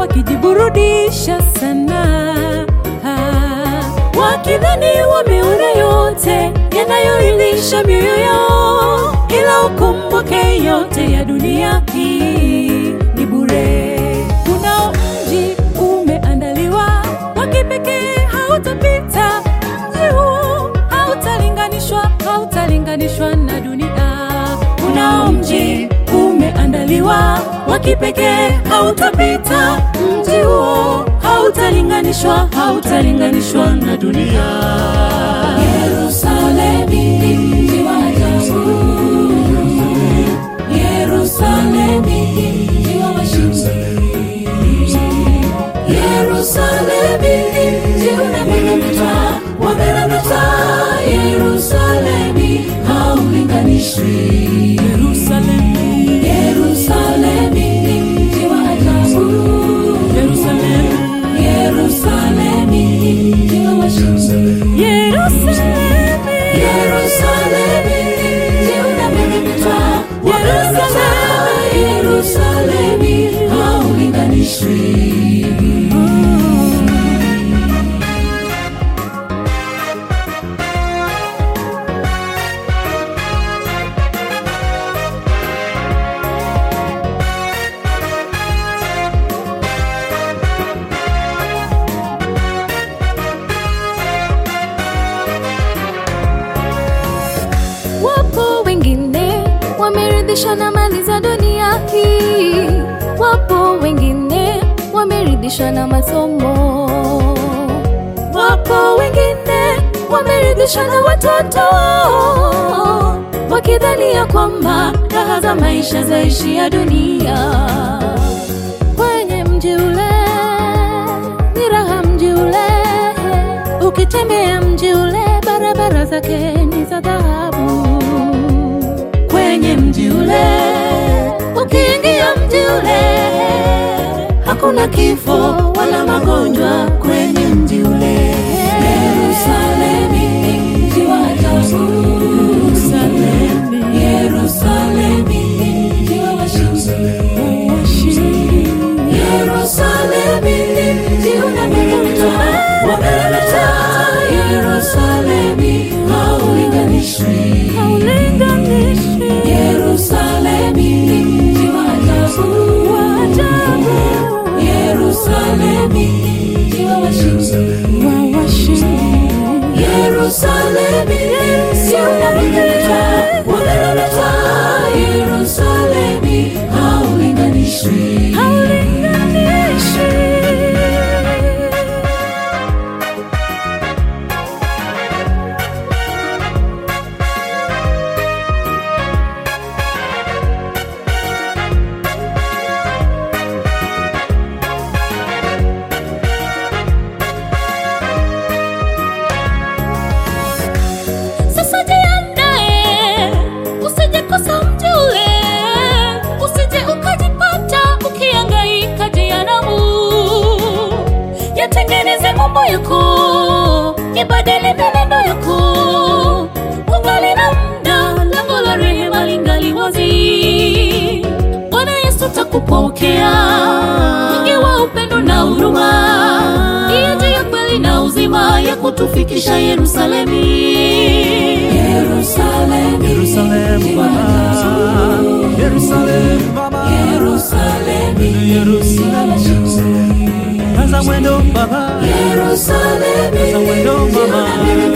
wakijiburudisha sana, Ah, wakidhani wameona yote yanayoilisha mioyo yao, ila ukumbuke yote ya dunia hii ni bure. Kuna mji umeandaliwa wa kipekee, hautapita mji huo, hautalinganishwa, hautalinganishwa na dunia. Kuna mji umeandaliwa wa kipekee, hautapita mji huo, hautalinganishwa, hautalinganishwa na dunia. Yerusalemi, mji wa ajabu. Yerusalemi, mji wa washindi. Yerusalemi, mji unameremeta, wameremeta. Yerusalemi, haulinganishwi. Yerusalemi, Yerusalemi, mji wa ajabu. Yerusalemi, Yerusalemi, mji wa washindi. Yerusalemi, Yerusalemi, mji unameremeta, wameremeta. Yerusalemi, haulinganishwi. Wapo wengine wameridhishwa na mali za dunia hii, wapo wengine wameridhishwa na masomo, wapo wengine wameridhishwa na watoto, wakidhania kwamba raha za maisha zaishia dunia. Kwenye mji ule ni raha, mji ule ukitembea mji ule, barabara zake ni za dhahabu. Kwenye mji ule, ukiingia mji ule, hakuna kifo wala magonjwa kwenye mji ule. Yerusalemi, mji wa ajabu. Yerusalemi, Yerusalemi, mji wa washindi. Yerusalemi, mji unameremeta, wameremeta. Yerusalemi, haulinganishwi. Yerusalemi, mji wa ajabu. Yerusalemi, mji wa washindi. Yerusalemi, mji unameremeta, wameremeta. Yerusalemi, haulinganishwi. Sasa jiandae, usije kosa mji ule, usije ukajipata ukihangaika jehanamu. Yatengeneze mambo yako, ibadili mienendo yako, ungali na muda, lango la rehema lingali wazi. Bwana Yesu takupokea, mwingi wa upendo na huruma, ndiye njia ya kweli na uzima ya kutufikisha Yerusalemi. Yerusalemi, Yerusalemu Baba, Yerusalemu Baba, Yerusalemi, Yerusalemu, kaza mwendo Baba, Yerusalemi, kaza mwendo Baba,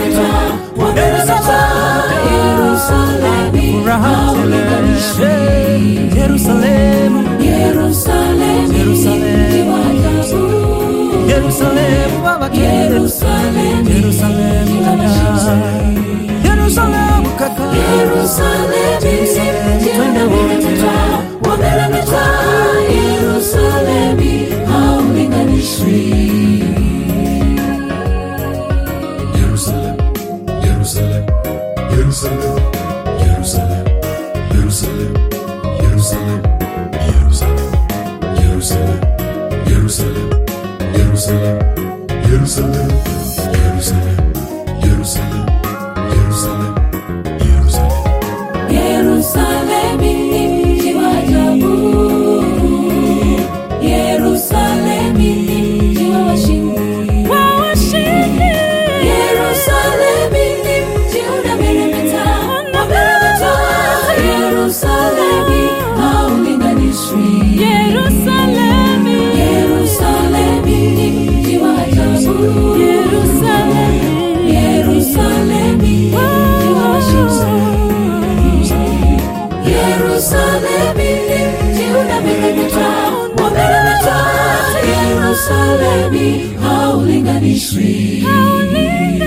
Yerusalemi, furaha tele, Eh, Yerusalemu, Yerusalemi, Yerusalemu, Yerusalemu Baba, Yerusalemi, Yerusalemu kaka, Yerusalemu kaka, Yerusalemi, twende wote, wameremeta. Yerusalemi, haulinganishwi. Jerusalem, Jerusalem, Jerusalem, Jerusalem, Jerusalem, Jerusalem, Jerusalem, Jerusalem, Jerusalem, Jerusalem, Jerusalem, Jerusalem, Jerusalem, Jerusalem, Jerusalem. Yerusalemi, mji wa ajabu. Yerusalemi, Yerusalemi haulinganishwi